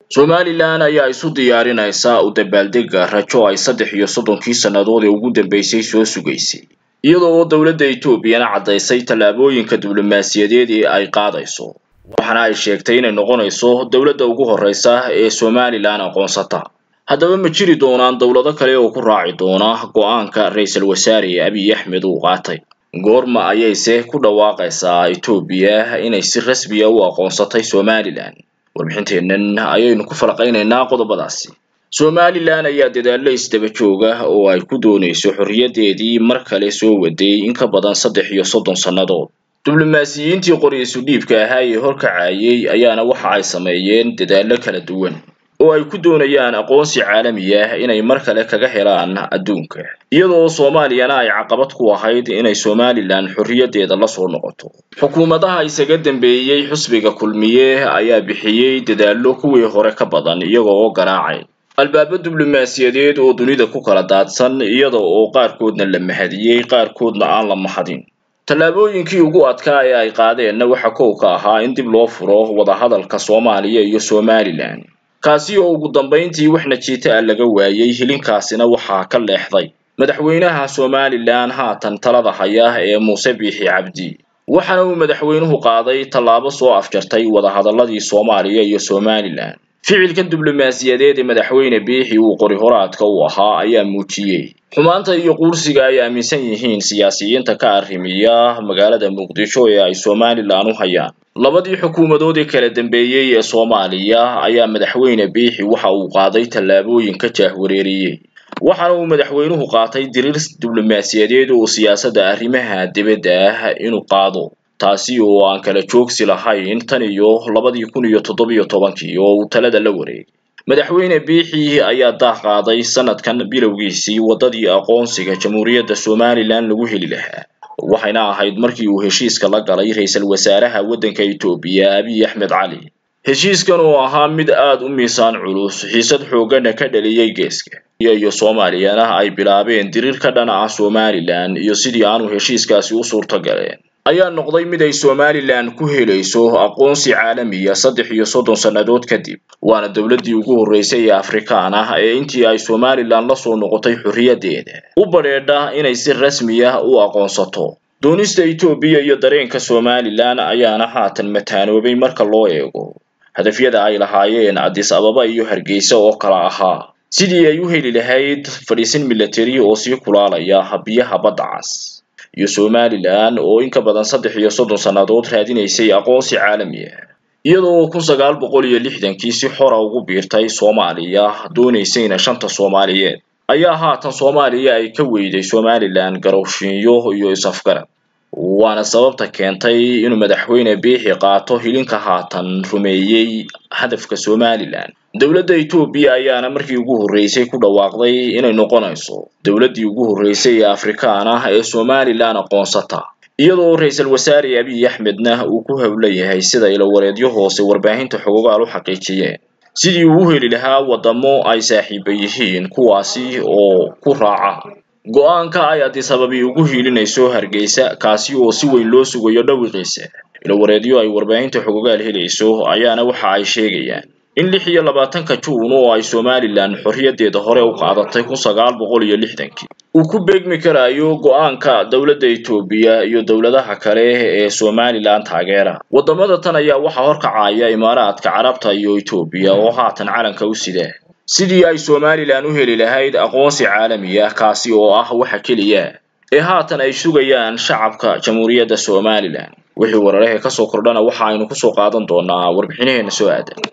somalilan ayaa isu diyaarinaysa u dabaaldega rajo ay saddex iyo soddonkii sannadood ee ugu dambeysay soo sugaysay iyadoo oo dowladda etoobiyana caddaysay tallaabooyinka diblomaasiyadeed ee ay qaadayso waxaana ay sheegtay inay noqonayso dowladda ugu horreysa ee somalilan aqoonsata haddaba ma jiri doonaan dowlado kale oo ku raaci doona go-aanka ra-iisul wasaare abiy axmed uu qaatay goorma ayayse ku dhawaaqaysaa etoobiya inay si rasmiya u aqoonsatay somalilan warbixinteennan ayaynu ku falaqaynaynaa qodobadaasi somalilan ayaa dadaallo isdaba jooga oo ay ku doonayso xorriyaddeedii mar kale soo waday in ka badan saddex iyo soddon sannadood diblomaasiyiintii qori-isu dhiibka ahaa ee horkacayay ayaana waxa ay sameeyeen dadaallo kala duwan oo ay ku doonayaan aqoonsi caalami ah inay mar kale kaga helaan adduunka iyadoo soomaaliyana ay caqabad ku ahayd inay somalilan xorriyaddeeda la soo noqoto xukuumadaha isaga dambeeyey xusbiga kulmiye ayaa bixiyey dadaallo kuwii hore ka badan iyaga oo garaacay albaabo diblomaasiyadeed oo dunida ku kala daadsan iyada oo qaarkoodna la mahadiyey qaarkoodna aan la mahadin tallaabooyinkii ugu adkaa ee ay qaadeenna waxa kow ka ahaa in dib loo furo wadahadalka soomaaliya iyo somalilan kaasi oo ugu dambayntii wax najiita ah laga waayey hilinkaasina waxaa ka leexday madaxweynaha somalilan haatan talada haya ee muuse biixi cabdi waxaana uu madaxweynuhu qaaday tallaabo soo afjartay wadahadaladii soomaaliya iyo somalilan ficilkan diblomaasiyadeed ee madaxweyne biixi uu qori horaadka u ahaa ayaa muujiyey xumaanta iyo quursiga ay aaminsan yihiin siyaasiyiinta ka arrimiya magaalada muqdisho ee ay somalilan u hayaan labadii xukuumadood ee kala dambeeyey ee soomaaliya ayaa madaxweyne biixi waxa uu qaaday tallaabooyin ka jaahwareeriyey waxaana uu madaxweynuhu qaatay diriir diblomaasiyadeed oo siyaasadda arrimaha dibadda ah inuu qaado taasi oo aan kala joogsi lahayn tan iyo labadii kun iyo toddobiyo tobankii oo uu talada la wareegay madaxweyne biixi ayaa daah qaaday sanadkan bilowgiisii waddadii aqoonsiga jamhuuriyadda somalilan lagu heli lahaa waxayna ahayd markii uu heshiiska la galay ra-iisul wasaaraha waddanka etoobiya abiy axmed cali heshiiskan oo ahaa mid aad u miisaan culus xiisad xoogana ka dhaliyey geeska iyo soomaaliyana ay bilaabeen diriir ka dhan ah somalilan iyo sidii aanu heshiiskaasi u suurto galeen ayaa noqday mid ay somalilan ku helayso aqoonsi caalamiya saddex iyo soddon sannadood kadib waana dowladdii ugu horreysay ee afrikaan ah ee intii ay somalilan la soo noqotay xorriyaddeeda u badheedha inay si rasmi ah u aqoonsato doonista etoobiya iyo dareenka somalilan ayaana haatan mataanoobay marka loo eego hadafyada ay lahaayeen addis ababa iyo hargeysa oo kala ahaa sidii ay u heli lahayd fadhiisin milatari oo sii kulaalaya biyaha badda cas iyo somalilan oo in ka badan saddex iyo soddon sannadood raadinaysay aqoonsi caalami ah iyadoo kun sagaal boqol iyo lixdankii si xora ugu biirtay soomaaliya doonaysayna shanta soomaaliyeed ayaa haatan soomaaliya ay ka weyday somalilan garowshiinyo iyo is-afgarad waana sababta keentay inuu madaxweyne biixi qaato hilinka haatan rumeeyey hadafka somalilan dowladda etoobiya ayaana markii ugu horreysay ku dhawaaqday inay noqonayso dowladdii ugu horreysay ee afrikaan ah ee somalilan aqoonsata iyadoo ra-iisul wasaare abiy axmedna uu ku howlan yahay sida ilawareedyo hoose warbaahinta xogogaal u xaqiijiyeen sidii uu u heli lahaa waddamo ay saaxiiba yihiin kuwaasi oo ku raaca go-aanka ay addis ababi ugu hiilinayso hargeysa kaasi oo si weyn loo sugayo dhawiqiisa ilawareedyo ay warbaahinta xogogaal helayso ayaana waxa ay sheegayaan in lix iyo labaatanka juun oo ay somalilan xorriyaddeeda hore u qaadatay kun sagaal boqol iyo lixdankii uu ku beegmi karayo go-aanka dowladda etoobiya iyo dowladaha kale ee somalilan taageera waddamada tan ayaa waxaa horkacaya imaaraadka carabta iyo etoobiya oo haatan calanka u sida sidii ay somalilan u heli lahayd aqoonsi caalami ah kaasi oo ah waxa keliya ee haatan ay sugayaan shacabka jamhuuriyadda somalilan wixii wararehe kasoo kordhana waxa aynu kusoo qaadan doonaa warbixinaheena soo aadan